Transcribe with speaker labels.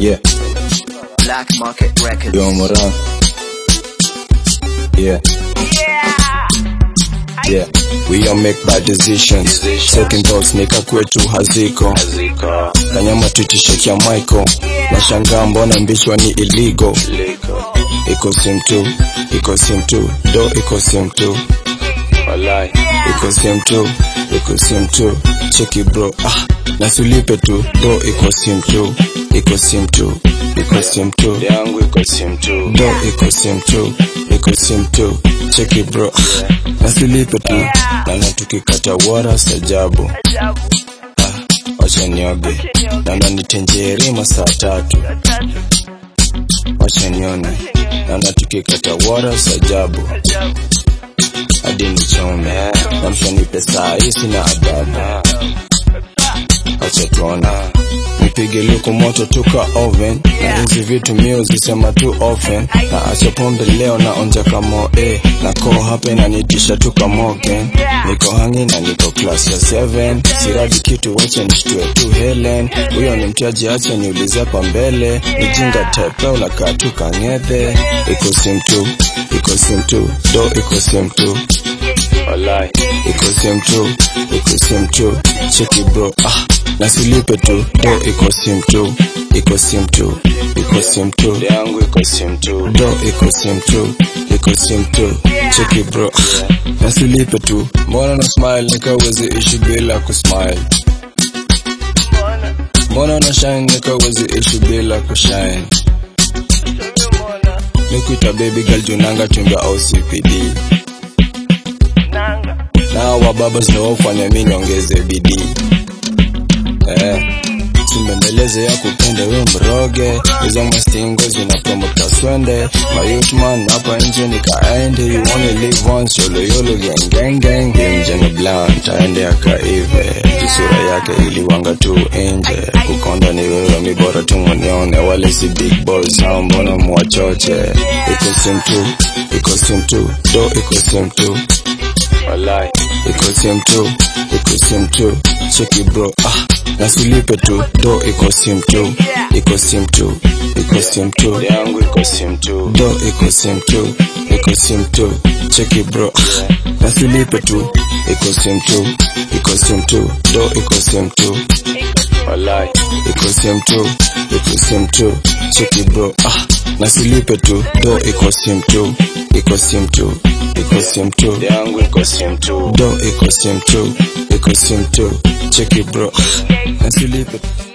Speaker 1: Yeah,
Speaker 2: Black Market Records.
Speaker 1: yo Moran. Yeah, yeah. We all make bad decisions. Second thoughts nika kwetu haziko. Kanyama tutishekia Michael. Nashangaa mbona mbishwa ni illegal. Iko sim tu, iko sim tu, do iko sim tu. Iko sim tu, iko sim tu. Cheki bro, ah, nasulipe tu, do iko sim tu, iko sim tu, iko sim tu.
Speaker 3: yangu iko sim tu
Speaker 1: do iko sim tu iko sim tu cheki bro nasilipe tu nana tukikata wara sajabu wacha nioge nana nitenjeri masaa tatu wacha nione nana tukikata wara sajabu hadi nichome namshanipe saa hii sina adabu wacha tuone nipige luku moto tuka oven na hizi vitu mio zisema tu often na acha pombe leo na onja kamo eh na ko hape na nitisha tuka mogen niko hangi na niko class ya 7 siradi kitu wacha nishtue tu Helen huyo ni mtiaji acha niulize hapa mbele nijinga tepe unakaa tu kang'ethe iko sim tu iko sim tu do iko sim tu
Speaker 3: walai
Speaker 1: iko sim tu iko sim tu cheki bro ah nasilipe tu do iko sim tu iko sim tu iko sim tu
Speaker 3: yangu iko sim tu
Speaker 1: do iko sim tu iko sim tu cheki bro ah, nasilipe tu mbona na smile nikawezi ishi bila kusmile mbona na shine nikawezi ishi bila kushine nikuita baby girl junanga chumba au CPD na wababa zinawafanya mi niongeze bidii eh. Simbembeleze ya kupende we mroge hizo mastingo zinapromoka swende mayutman hapa nje nikaende you only live once yolo yolo gang gang gang Mjane blunt aende akaive jisura yake iliwanga tu nje kukonda ni wewe mi bora tu munione wale si big boys hao mbona mwachoche iko sim tu iko sim tu do iko sim tu
Speaker 3: walai
Speaker 1: iko sim tu iko sim tu cheki bro ah nasilipe tu do iko sim tu iko sim tu iko sim tu
Speaker 3: yangu iko sim tu
Speaker 1: do iko sim tu iko sim tu cheki bro ah nasilipe tu iko sim tu iko sim tu do iko sim tu
Speaker 3: walai
Speaker 1: iko sim tu iko sim tu cheki bro ah nasilipe tu do iko sim tu iko sim tu iko sim tu
Speaker 3: yangu iko sim tu
Speaker 1: do iko sim tu iko sim tu cheki bro nasilipe